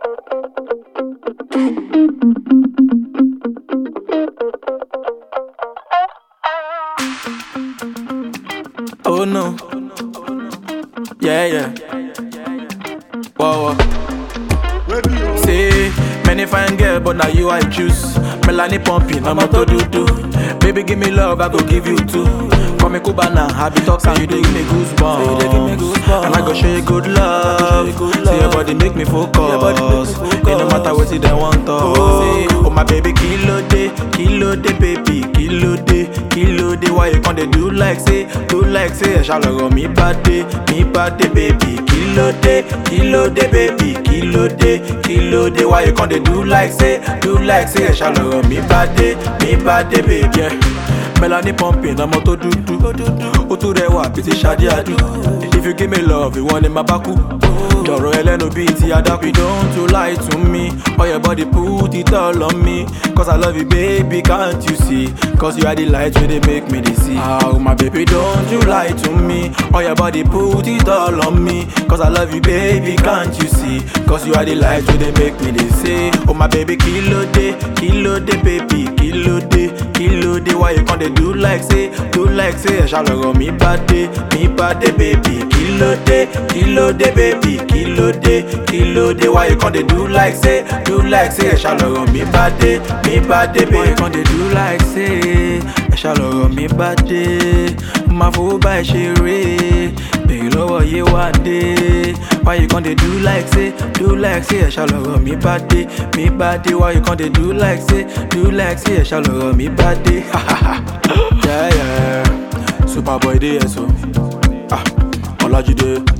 Oh no. Yeah, yeah. Whoa, whoa. Say, many fine girl, but now you I choose. Melanie pumping, I'm a to do do. Baby, give me love, I go give you two. Call me Cubana, I be talk, and you dey give me goosebumps. And I go show you good love. See your body make me focus. It no matter what you they want to. Oh my baby, kilo day, kilo day, baby, kilo day, kilo day. Why you can't they do like say, do like say? Shall I go me bad day, me bad day, baby, kilo day, kilo day, baby, kilo day, kilo day. Why you can't they do like say, do like say? Shall I go me bad day, me bad day, baby? Yeah. Melanie pumping, ọmọ tó dúdú. Ó tún rẹwà bíi ti Ṣadé Adú. If you give me love, ìwọ ni màá bá kú. Jọ̀rọ̀ ẹlẹ́nu bíi ti Adáku. Don't you lie to me, all your body put it all on me. Cause I love you baby, can't you see? Cause you are the light wey dey make me dey see. Ah, my baby, don't you lie to me, all your body put it all on me. Cause I love you baby, can't you see? Cause you are the light wey dey make me dey see. Oh my baby, kí ló dé, kí ló dé baby, kí ló dé, kí ló dé? Why you come dey do like say, do like say? Ẹ̀ṣá lọ̀rọ̀ mi bá dé, mi bá dé baby, kí ló dé, kí ló dé baby, kí ló dé, kí ló dé? Why you come dey do like say, do like say? Ẹ̀ṣá lọ̀rọ̀ mi bá dé, mi bá dé baby. Why you come dey do like say? Ẹ̀ṣá lọ̀rọ̀ mi bá dé, máa fowó bá ẹ ṣeré, bèrè lọ́wọ́ yé wá dé. Why you come dey do like say, do like say? Ẹ̀ṣá lọ̀rọ̀ mi bá dé, mi bá dé. Why you come dey do like say, do like say? Ẹ̀ṣá lọ̀rọ̀ mi bá dé. yeah, yeah. Superboy dey here so. Ah, Ọlájídé.